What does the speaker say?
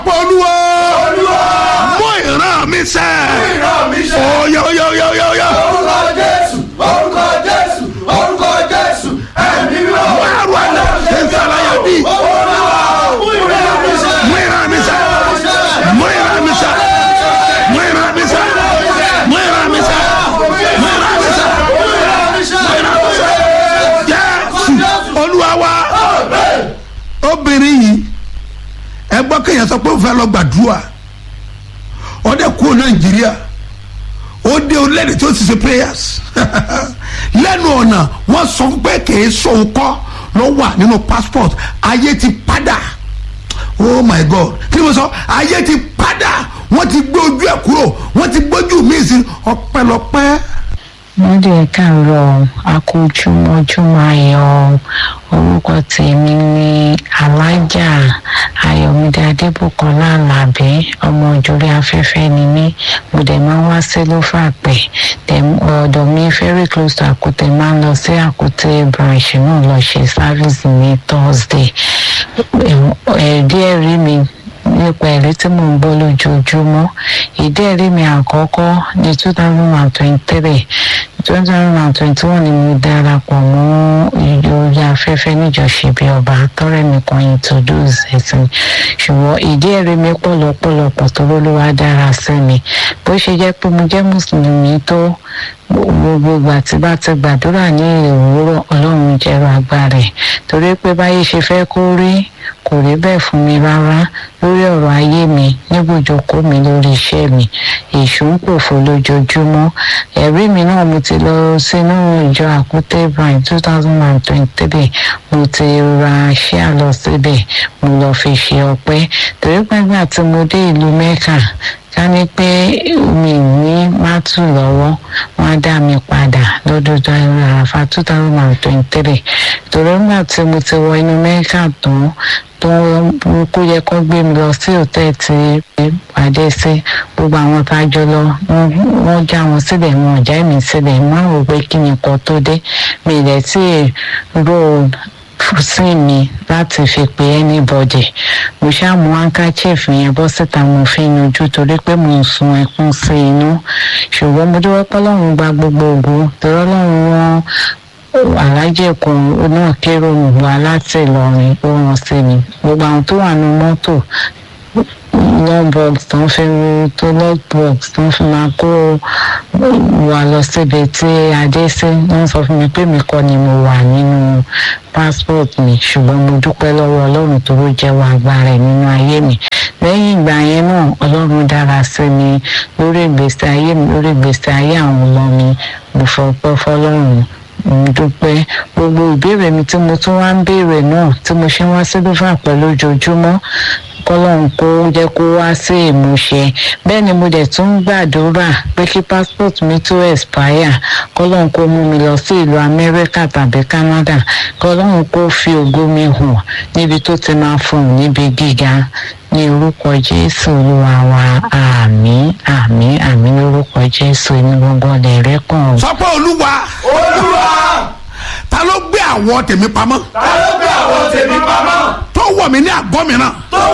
olúwa mú ìran mi sẹ́ ìran mi ṣẹ. oyè oyè oyè oyè oyè orúkọ jésù orúkọ jésù orúkọ jésù ẹ̀mí mímọ́. wàá àlẹ́ ṣe ń sàlàyé bí olúwa mú ìran mi ṣẹ. mú ìran mi sẹ́ mú ìran mi sẹ́ mú ìran mi sẹ́ mú ìran mi sẹ́ mú ìran mi sẹ́ mú ìran mi sẹ́ jésù olúwa wa obìnrin yìí ẹ gbọ́ kéèyàn sọ pé ó fẹ́ lọ gbàdúrà ó dẹ̀ kú nàìjíríà ó dé orílẹ̀-èdè tó ti ṣe prayers lẹ́nu ọ̀nà wọ́n sọ pé kìí sóun kọ́ ló wà nínú passport ayé ti padà oh my god kí ni mo sọ ayé ti padà wọ́n ti gbé ojú ẹ̀ kúrò wọ́n ti gbójú mi sí ọpẹ́lọpẹ́ wọ́n dẹ̀ káàárọ̀ akójúmọ́júmọ́ ayọ̀ orúkọ tèmi ní alájà ayọ̀mídé adébùkọ́lá alábí ọmọ òjòrí afẹ́fẹ́ ni mí mo dẹ̀ máa ń wá sí lófàpẹ́ ọ̀dọ̀ mi very close to àkútẹ́ máa ń lọ sí àkútẹ́ branch náà lọ ṣe service ní thursday ẹ̀ẹ́dí ẹ̀rí mi nípa ẹ̀rí tí mò ń gbọ́ lójoojúmọ́ ìdí ẹ̀rí mi àkọ́kọ́ ní two thousand and twenty-three two thousand and twenty-one ni mo darapọ̀ mọ́ orí afẹ́fẹ́ níjọsìn bí ọba tọ́rẹ́ mi kan introduce ẹ̀sìn ṣùgbọ́n ìdí ẹ̀rí mi pọ̀lọpọ̀lọpọ̀ tó lólúwa dára sí mi bó ṣe jẹ́ pé mo jẹ́ mùsùlùmí tó gbogbo ìgbà tí bá ti gbàdúrà ní òwúrọ̀ ọlọ́run jẹ́rọ agbára ẹ̀ torí pé báyé ṣe fẹ́ kó rí kò rí bẹ́ẹ̀ fún mi rárá lórí ọ̀rọ̀ ayé mi níbùjókòó mi lórí iṣẹ́ mi èṣù ń pòfo lójoojúmọ́ ẹ̀rí mi náà mo ti lọ sínú ìjọ àkútẹ́ brand two thousand and twenty-three mo ti ra ṣíà lọ síbẹ̀ mo lọ fi ṣe ọpẹ́ torí pé nígbà tí mo dé ìlú mẹ́kà ká ní pé mi ní mátù lọ́wọ́ wọ́n á dá mi padà lọ́dọọdọ àràfà two thousand and twenty-three torí nígbà tí mo ti wọ inú mẹ́kà tán tó kó yẹ kó gbé mi lọ sí òtẹ́ẹ̀ tí pàdé sí gbogbo àwọn tá a jọ lọ wọ́n já wọn síbẹ̀ wọn ò já mi síbẹ̀ wọ́n rò pé kí ni kan tó dé mi ì lẹ̀ tí èrò sí mi láti fi pe anybody mo ṣáà mú handkerchief yẹn bọ́ síta mo fi yanjú torí pé mo ń sun ẹkún sí inú ṣùgbọ́n mo dúró pé ọlọ́run gba gbogbo ògo torí ọlọ́run wọn alájẹ kan náà kérò wá láti Ìlọrin ó rán sí mi gbogbo àwọn tó wà ní mọ́tò lọ́bọ̀x tó ń fi tó lọ́bọ̀x tó ń fi máa kó wa lọ síbi tí adé sí wọ́n sọ fún mi pé mi kọ́ ni mo wà nínú passport mi ṣùgbọ́n mo dúpẹ́ lọ́wọ́ ọlọ́run tó ló jẹ́wọ́ agbára ẹ̀ nínú ayé mi lẹ́yìn ìgbà yẹn náà ọlọ́run dára sí mi lórí ìgbésí ayé mi lórí ìgbésí ayé àwọn ọmọ mi mo fọpẹ́ fọlọ́run mo dúpẹ́ gbogbo ìbéèrè mi tí mo tún wá ń béèrè náà tí mo ṣe wá sí lófà pẹ̀lú ojoojúmọ́ kọ́lọ́run kó jẹ́ kó wá sí ìmúṣẹ bẹ́ẹ̀ ni mo dẹ̀ tún ń gbàdúrà pé kí passport mi tó expire kọ́lọ́run kó mú mi lọ sí ìlú amẹ́ríkà tàbí canada kọ́lọ́run kó fi ògo mi hàn níbi tó ti máa fún un níbi gíga ní orúkọ jésù olúwa wa àmín àmín àmín lórúkọ jésù èmi gbọ́ngàn lè rẹ́kàn. sọ pé olúwa olúwa ta ló gbé àwọ̀ tèmi pamọ́ ta ló gbé àwọn tèmi pamọ́. tó wọ̀ mí ní àgọ́ mìíràn.